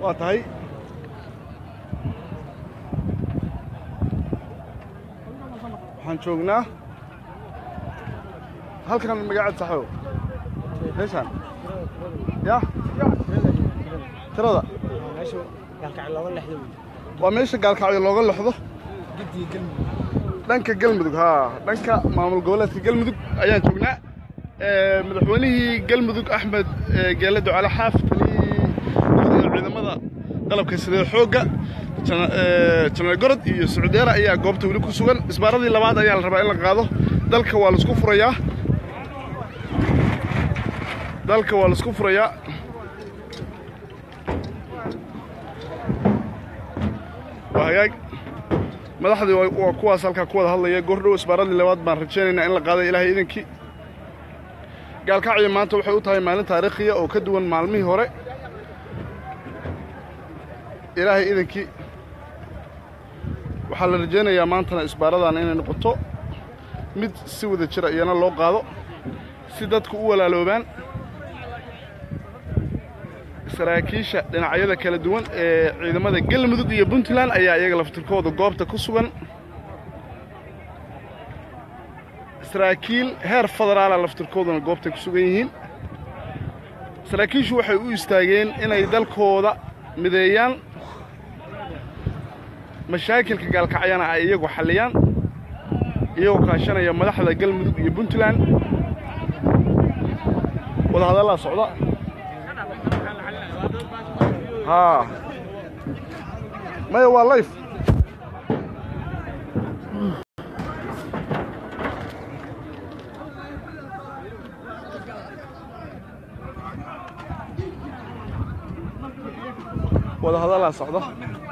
waa tahay waxaan joognaa halkan magacaad saxow meeshaan ya tirada waa meesha gaalkacyo looga lexdo dhanka galmudug haa dhanka maamul goboleedka galmudug ayaan joognaa madaxweynihii galmudug axmed geele ducale xaaf taliyii ciidamada qalabka sida xoogga janaal gorod iyo sucudeera ayaa goobta weli ku sugan isbaaradii labaad ayaa la rabaa in la qaado dalka waa laisku furayaa dalka waa laisku furayaa waa hagaag madaxdii waa kuwaas halkaa ku wada hadlaya goordhow isbaaradii labaad baan rajaynaynaa in la qaaday ilaahay idankii gaalkacyo maanta waxay u tahay maalin taariikhiya oo ka duwan maalmihii hore ilaahay idankii waxaa la rajaynayaa maantana isbaaradan inay noqoto mid si wada jira iyana loo qaado si dadku u walaaloobaan saraakiisha dhinacyada kala duwan ee ciidamada galmudug iyo puntland ayaa iyaga laftirkooda goobta ku sugan saraakiil heer federaala laftirkooduna goobtay ku sugan yihiin saraakiishu waxay u istaageen inay dalkooda mideeyaan mashaakilka gaalkacyana ay iyagu xalliyaan iyagoo kaashanaya madaxda galmudug iyo puntland wadahadallaa socda haa maya waa layf wadahadallaa socda